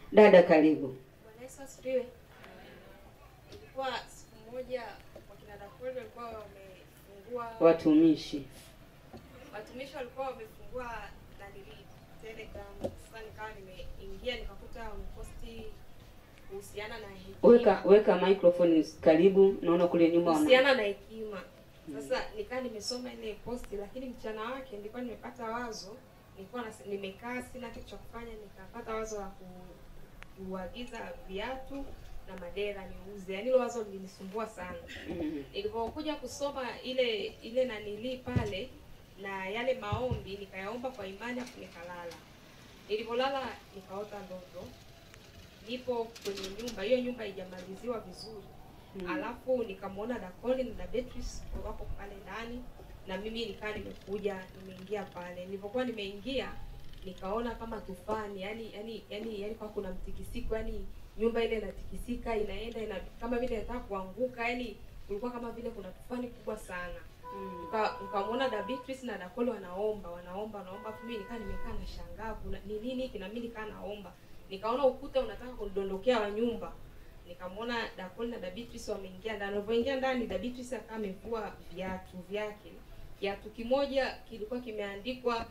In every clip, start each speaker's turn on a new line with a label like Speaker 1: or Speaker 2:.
Speaker 1: Dada, karibu.
Speaker 2: Bwana Yesu asifiwe. Ilikuwa siku moja wakina daktari walikuwa wamefungua
Speaker 1: Watumishi.
Speaker 2: watumishi walikuwa wamefungua nanili Telegram. Sasa nikawa nimeingia nikakuta wameposti kuhusiana na hekima.
Speaker 1: Weka weka microphone karibu, naona kule nyuma wana
Speaker 2: kuhusiana na hekima. Sasa nikawa nimesoma ile posti, lakini mchana wake nilikuwa nimepata wazo, nilikuwa nas- nimekaa sina kitu cha kufanya, nikapata wazo la ku, kuagiza viatu na madera niuze. Yaani hilo wazo lilinisumbua sana.
Speaker 1: Mhm.
Speaker 2: Nilipokuja kusoma ile ile nanilii pale na yale maombi nikayaomba kwa imani afu nikalala. Nilipolala nikaota ndoto. Nipo kwenye nyumba, hiyo nyumba haijamaliziwa vizuri.
Speaker 1: Mm.
Speaker 2: Alafu nikamwona Dakoli na Beatrice wako pale ndani na mimi nikaa nimekuja nimeingia pale. Nilipokuwa nimeingia nikaona kama tufani, yani yani yani yani kwa kuna mtikisiko, yani nyumba ile inatikisika inaenda ina kama vile inataka kuanguka, yani kulikuwa kama vile kuna tufani kubwa sana.
Speaker 1: Mm.
Speaker 2: Nika- Nikamwona da Beatrice na Dakoli wanaomba, wanaomba, wanaomba. Afu mimi nikaa nimekaa na shangaa kuna ni nini hiki na mimi nikaa naomba. Nikaona ukuta unataka kudondokea wa nyumba nikamwona Dakoli na Da Beatrice wameingia ndani. Walipoingia ndani, Da Beatrice akawa amevua viatu vyake. Kiatu kimoja kilikuwa kimeandikwa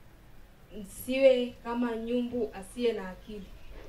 Speaker 2: msiwe kama nyumbu asiye na akili.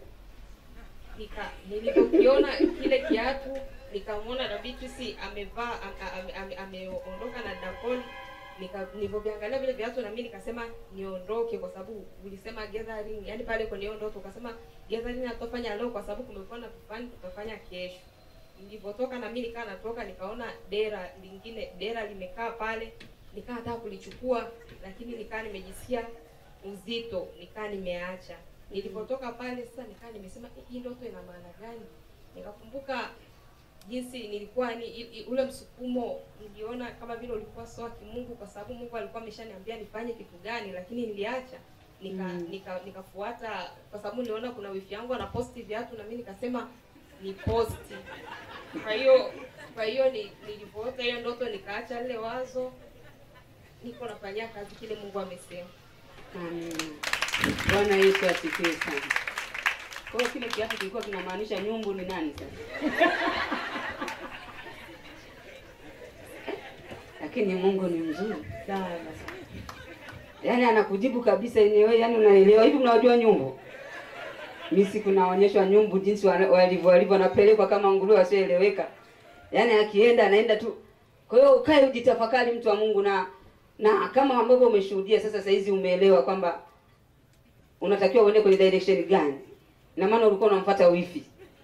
Speaker 2: Nika nilipokiona kile kiatu nikamwona Da Beatrice amevaa am- am- am- ameondoka na Dakoli nika nilipoviangalia vile viatu na mimi nikasema niondoke kwa sababu ulisema gathering yani pale kwenye hiyo ndoto ukasema gathering hatutafanya leo kwa sababu kumekuwa na tufani tutafanya kesho nilipotoka na mimi nikaa natoka nikaona dera lingine dera limekaa pale nikaa nataka kulichukua lakini nikaa nimejisikia uzito nikaa nimeacha nilipotoka pale sasa nikaa nimesema "Eh, hii ndoto ina maana gani nikakumbuka jinsi nilikuwa ni i- i- ule msukumo niliona kama vile ulikuwa sawa kimungu kwa sababu Mungu alikuwa ameshaniambia nifanye kitu gani lakini niliacha nika
Speaker 1: Mm.
Speaker 2: nika nikafuata kwa sababu niliona kuna wifi yangu anaposti viatu na mimi nikasema ni posti kwa hiyo kwa hiyo ni, nilipoota hiyo ndoto nikaacha lile wazo niko nafanyia kazi kile Mungu amesema
Speaker 1: Amina. Bwana Yesu asifiwe sana. Kwa hiyo kile kiatu kilikuwa kinamaanisha nyumbu ni nani sasa? Lakini Mungu ni mzuri sana. Yaani anakujibu kabisa yenyewe, yaani unaelewa hivi. Mnawajua nyumbu? Mimi siku naonyeshwa nyumbu jinsi wana- walivyo walivyo wanapelekwa kama nguruwe wasioeleweka. Yaani akienda anaenda tu. Kwa hiyo ukae ujitafakari, mtu wa Mungu, na na kama ambavyo umeshuhudia sasa, saa hizi umeelewa kwamba unatakiwa uende kwenye direction gani, na maana ulikuwa unamfuata wifi.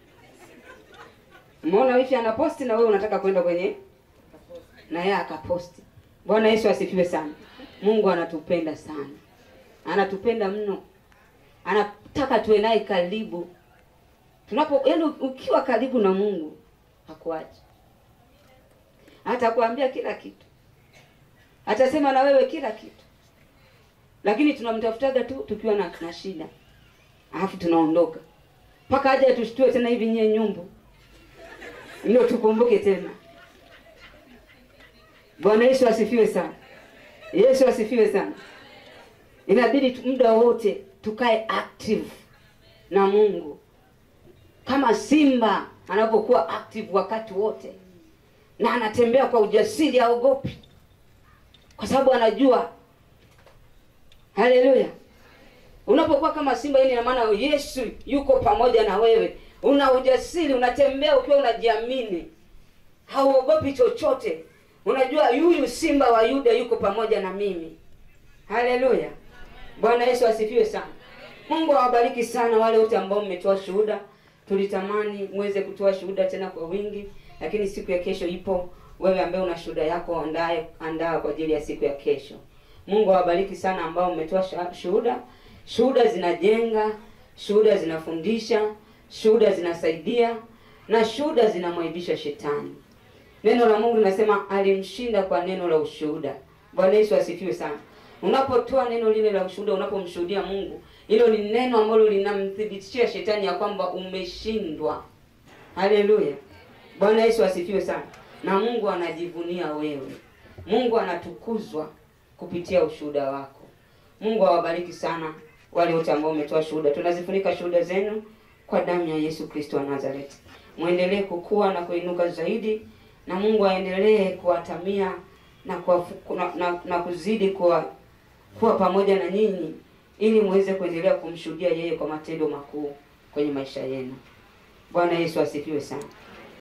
Speaker 1: Umeona wifi anaposti na wewe unataka kwenda kwenye na yeye akaposti. Bwana Yesu asifiwe sana. Mungu anatupenda sana, anatupenda mno, anataka tuwe naye karibu. Tunapo yaani, ukiwa karibu na Mungu hakuachi, atakwambia kila kitu, atasema na wewe kila kitu, lakini tunamtafutaga tu tukiwa na, na shida, alafu tunaondoka mpaka aje atushtue tena hivi, nyie nyumbu, ndio tukumbuke tena. Bwana Yesu asifiwe sana. Yesu asifiwe sana. Inabidi tu- muda wote tukae active na Mungu, kama simba anapokuwa active wakati wote, na anatembea kwa ujasiri, haogopi, kwa sababu anajua. Haleluya! Unapokuwa kama simba, hii ina maana Yesu yuko pamoja na wewe, una ujasiri, unatembea ukiwa unajiamini, hauogopi chochote. Unajua yuyu simba wa Yuda yuko pamoja na mimi. Haleluya! Bwana Yesu asifiwe sana. Mungu awabariki sana wale wote ambao mmetoa shuhuda. Tulitamani muweze kutoa shuhuda tena kwa wingi, lakini siku ya kesho ipo. Wewe ambaye una shuhuda yako, andae andaa kwa ajili ya siku ya kesho. Mungu awabariki sana ambao mmetoa sha- shuhuda. Shuhuda zinajenga, shuhuda zinafundisha, shuhuda zinasaidia na shuhuda zinamwaibisha shetani. Neno la Mungu linasema alimshinda kwa neno la ushuhuda. Bwana Yesu asifiwe sana. Unapotoa neno lile la ushuhuda, unapomshuhudia Mungu, hilo ni neno ambalo linamthibitishia shetani ya kwamba umeshindwa. Haleluya. Bwana Yesu asifiwe sana. Na Mungu anajivunia wewe. Mungu anatukuzwa kupitia ushuhuda wako. Mungu awabariki sana wale wote ambao umetoa shuhuda. Tunazifunika shuhuda zenu kwa damu ya Yesu Kristo wa Nazareti. Muendelee kukua na kuinuka zaidi, na Mungu aendelee kuwatamia na, kuwafu- na, na, na kuzidi kuwa kuwa pamoja na nyinyi ili muweze kuendelea kumshuhudia yeye kwa matendo makuu kwenye maisha yenu. Bwana Yesu asifiwe sana.